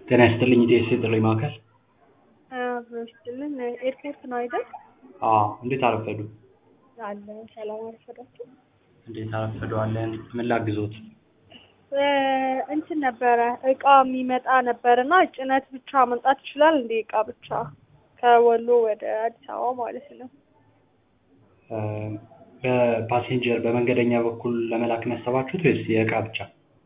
ጤና ይስጥልኝ ኢቲኤስ የጥሪ ማዕከል። አብሮ ይስጥልን። ኤርፖርት ነው አይደል? አዎ እንዴት አረፈዱ? አለ ሰላም አረፈዳችሁ? እንዴት አረፈዱ አለን። ምን ላግዞት? እንትን ነበረ እቃ የሚመጣ ነበር እና ጭነት ብቻ መምጣት ይችላል እንዴ? እቃ ብቻ ከወሎ ወደ አዲስ አበባ ማለት ነው። በፓሴንጀር በመንገደኛ በኩል ለመላክ ነው ያሰባችሁት ወይስ የእቃ ብቻ?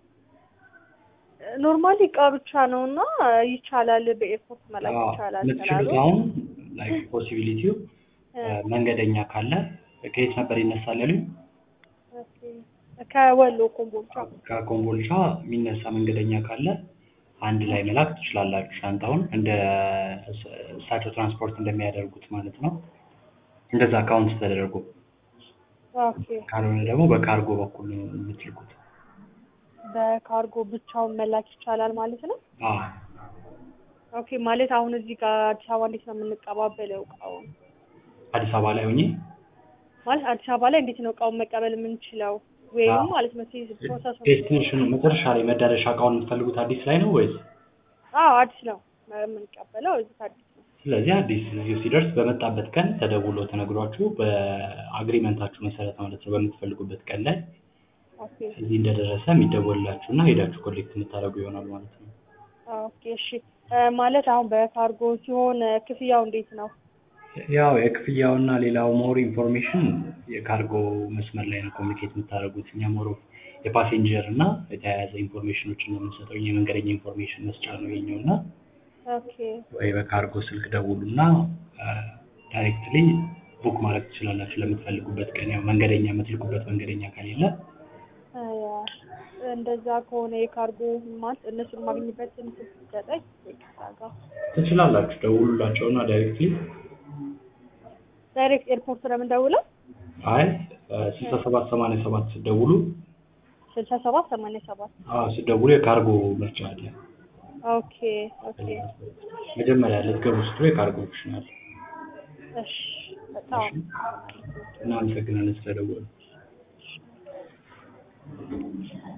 ኖርማሊ እቃ ብቻ ነው እና ይቻላል፣ በኤርፖርት መላክ አዎ፣ ይቻላል የምትችሉት ስላሉ አሁን ላይክ ፖሲቢሊቲው መንገደኛ ካለ ከየት ነበር ይነሳል ያሉኝ? ኦኬ። ከወሎ ኮምቦልቻ ከኮምቦልቻ የሚነሳ መንገደኛ ካለ አንድ ላይ መላክ ትችላላችሁ። ሻንጣውን እንደ እሳቸው ትራንስፖርት እንደሚያደርጉት ማለት ነው። እንደዛ አካውንት ተደርጎ ኦኬ። ካልሆነ ደግሞ በካርጎ በኩል ነው የምትልኩት። በካርጎ ብቻውን መላክ ይቻላል ማለት ነው። አዎ ኦኬ። ማለት አሁን እዚህ ጋር አዲስ አበባ እንዴት ነው የምንቀባበለው እቃውን? አዲስ አበባ ላይ ሆኜ ማለት አዲስ አበባ ላይ እንዴት ነው እቃውን መቀበል የምንችለው? ወይም ማለት ነው ፕሮሰሱ ዴስቲኔሽኑ መጨረሻ ላይ መዳረሻ እቃውን የምትፈልጉት አዲስ ላይ ነው ወይስ? አዎ አዲስ ነው የምንቀበለው እዚህ አዲስ ነው። ስለዚህ አዲስ እዚሁ ሲደርስ በመጣበት ቀን ተደውሎ ተነግሯችሁ በአግሪመንታችሁ መሰረት ማለት ነው በምትፈልጉበት ቀን ላይ ኦኬ እዚህ እንደደረሰ የሚደወልላችሁ እና ሄዳችሁ ኮሌክት የምታደርጉ ይሆናል ማለት ነው። ኦኬ እሺ እ ማለት አሁን በካርጎ ሲሆን እ ክፍያው እንዴት ነው? ያው የክፍያውና ሌላው ሞር ኢንፎርሜሽን የካርጎ መስመር ላይ ነው ኮሚኒኬት የምታደርጉት። እኛ ሞር የፓሴንጀር እና የተያያዘ ኢንፎርሜሽኖችን ነው የምንሰጠው። እኛ የመንገደኛ ኢንፎርሜሽን መስጫ ነው የኛው እና ኦኬ ወይ በካርጎ ስልክ ደውሉና ዳይሬክትሊ ቡክ ማድረግ ትችላላችሁ ለምትፈልጉበት ቀን። ያው መንገደኛ የምትልኩበት መንገደኛ ከሌለ አያ እንደዛ ከሆነ የካርጎ ማለት እነሱን ማግኘበት እንትን ስትሰጠኝ ይቅርታ ጋር ትችላላችሁ። ደውሉላቸውና ዳይሬክትሊ ዳይሬክት ኤርፖርት ነው የምንደውለው? አይ ስልሳ ሰባት ሰማንያ ሰባት ስትደውሉ ስልሳ ሰባት ሰማንያ ሰባት አዎ ስትደውሉ የካርጎ ምርጫ አለ። ኦኬ ኦኬ መጀመሪያ ልትገቡ ስትሉ የካርጎ ኦፕሽን አለ። እሺ በጣም እናመሰግናለን ስለደወሉ።